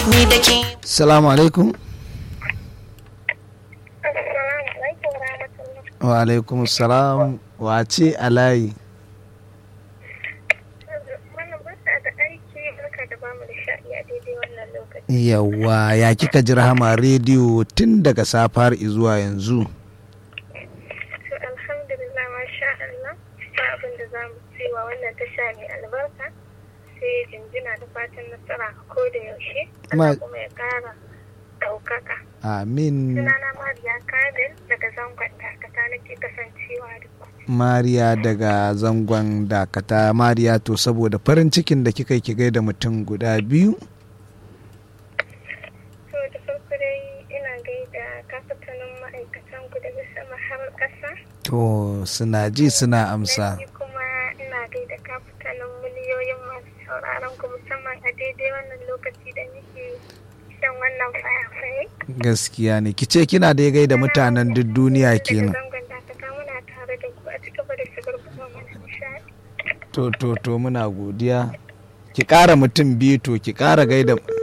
ni da ke Salamu alaikum. Wa alaikum salam. Wace a layi? Yawwa ya kika ji rahama rediyo tun daga safar zuwa yanzu. To alhamdulillah masha Allah ba abin da za mu cewa wannan tasha mai albarka sai jinjina da fatan nasara a ko da yaushe Ma- Allah kuma ya kara ɗaukaka. Amin. Sunana Mariya Kadir daga zangon dakata nake kasancewa da ku. Mariya daga zangon dakata Mariya to saboda farin cikin da kika yi ki gaida mutum guda biyu. To da farko dai ina gaida kafatanin ma'aikatan ku daga sama har ƙasa. To suna ji suna amsa. Ni kuma ina gaida kafatanin miliyoyin masu sauraron ku musamman a daidai wannan lokaci da nake shan wannan fayafaye. Gaskiya ne ki ce kina da gaida mutanen duk duniya Daga kenan. zangon dakata muna tare da ku a cikin da shigar kuma mana nishaɗi. To to to muna godiya. Ki ƙara mutum biyu to ki ƙara gaida